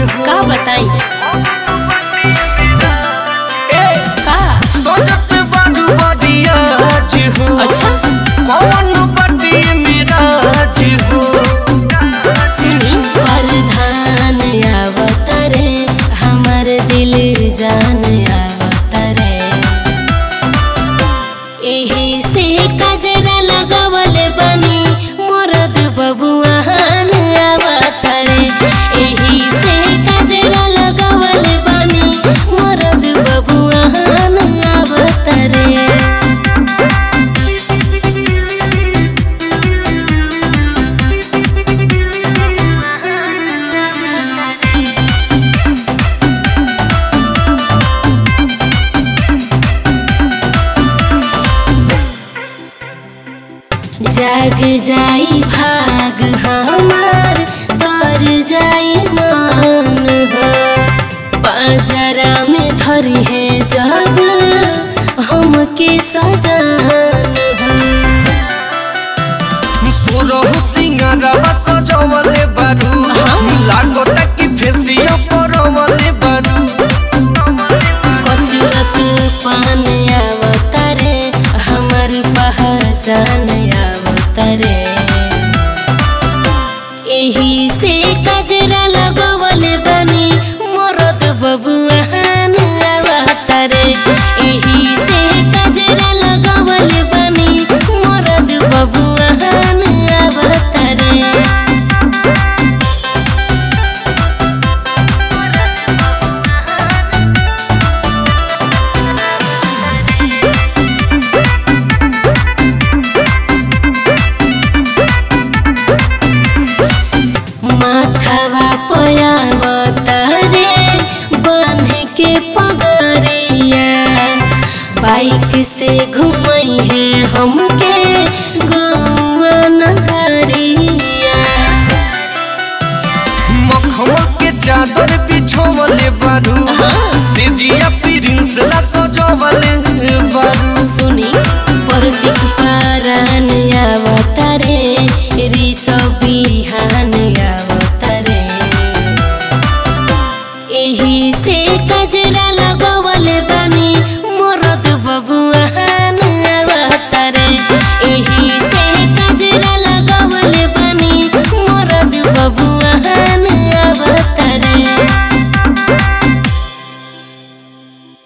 हो का बताई ए, का सोचत बारू बडियाज हो अच्छा कौन बड़ी मिराज हो सुनी प्रधान आवतरे हमर दिल जान आवतरे एही से कजरा लगवल बनी मरद बबुआन आवतरे एही से कजरा लगवल बनी मरद बबुआन आवतरे जाग जाई भाग हमार तर जाई मान हो बाजरा में धरी है जब हमके सजान हो सोरह सिंगारवा सजवले बारू लागता कि फेसिया परवले बारू कचरत पान आवतरे हमर पहचान आवतरे एही से कजरा लगवल बनी मरद बबुआन आवतरे एही से कजरा लगवल बनी मरद बबुआन आवतरे माथवा पयावतरे बांध के पगरिया बाइक से घुमई है हमके गौआ नगरिया मखमल के चादर बिछवले बारू